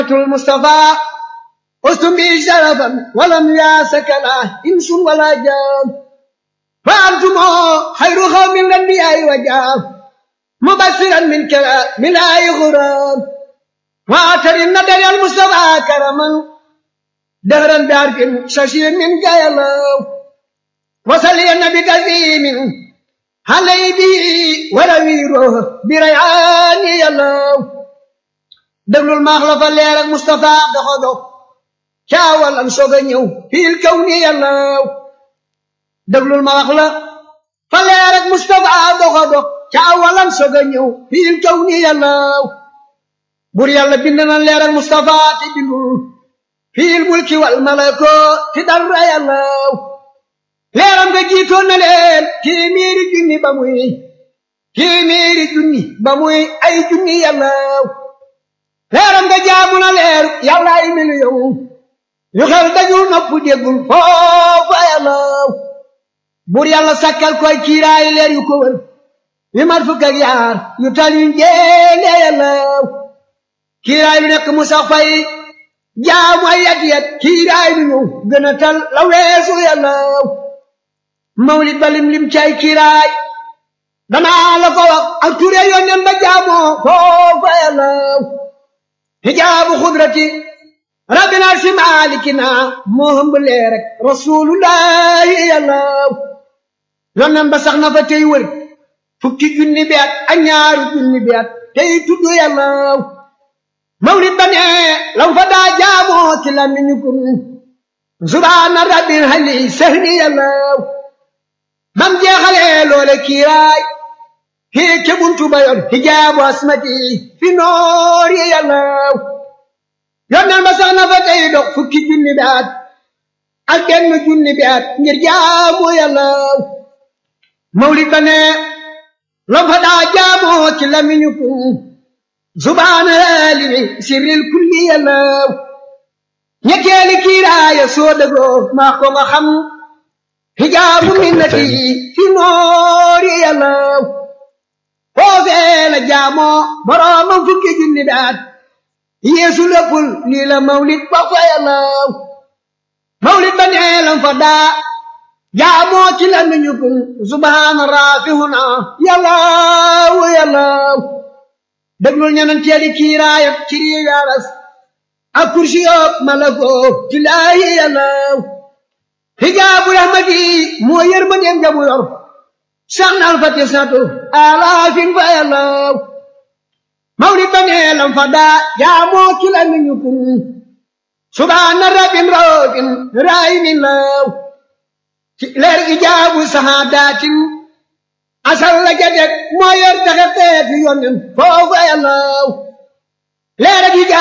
المصطفى أستم به شرفا ولم ياسك له إنس ولا جان فأنتم خير قوم الأنبياء وجاب مبشرا من كلام من آي غرام وآخر النبي المصطفى كرما دهرا بعرف ششير من جايلو وصلي النبي كريم علي به ولويره بريعان يلو déglul maax la fa leer ak Moustapha doxo dox caawalam soog a ñëw fiil kaw ni yàllaw déglul ma wax la fa leer ak Moustapha doxo dox caawalam soog a ñëw fiil kaw ni yàllaw bur yàlla bind na leer ak Moustapha te bindul fiil mulki wal malako ti dara yàllaw leeram nga jiitoon na leen téeméeri junni ba muy téeméeri junni ba muy ay junni yàllaw leeram nga jaamu na leer yàlla ay miliyoŋ yu xel dajul nopp déggul foofa yàllaw bur yàlla sakkal koy kiiraay leer yu ko wër yu mat fukk ak yaar yu tal yu njéene yàllaw kiiraay lu nekk mu sax fay jaamu ay yat yat kiiraay lu ñëw gën a tal la weesu yàllaw mawlid ba lim lim cay kiiraay danaa la ko wax ak ture yónneen ba jaamoo foofa yàllaw hijaabu xudrati rabbina si maalikina moo hëmb lee rek rasulullahi yàllaw yonnan ba sax na fa tey wër fukki junni bi at ak ñaaru junni bi at tey tudd yàllaw mawlid ba ne lam fa daa jaamoo ci lamiñu kun subhaana rabbil hali sahni yàllaw bam jeexalee loole kiiraay kii ca buntu ba yoon hijaabu asmati fi noor yi yàllaw yonneen ba sax na fa tey dox fukki junni bi at ak genn junni bi at ngir jaamu yàllaw mawlid ba ne lam fa daa jaamoo ci lamiñu kun subhaana limi sirril kulli yàllaw ñetteeli kiiraaya soo dëggoo maa ko nga xam hijaabu minnati fi noor yi yàllaw foofee la jaamoo boroomam fukki junni daat yeesu léppul lii la mawlid ba fa yàllaw mawlid ba nee lam fa daa jaamoo ci la miñu kun subhaana raafihuna yàllaw yàllaw déglul ñeneen teeli kiiraayat ci riigaras ak kursi yoog malako ci laayi yàllaw hijaabu rahmati moo yër ma dem jamu yor saxnal fa tisnatu alaafin fa yàllaw mawlid ba nee lam fa daa jaamoo ci la miñu kun subhaana rabbin raofin raayimin law ci leer ijaabu sahaadatin asal la jadeg moo yor taxe teeti yonnen foofa yàllaw leer ak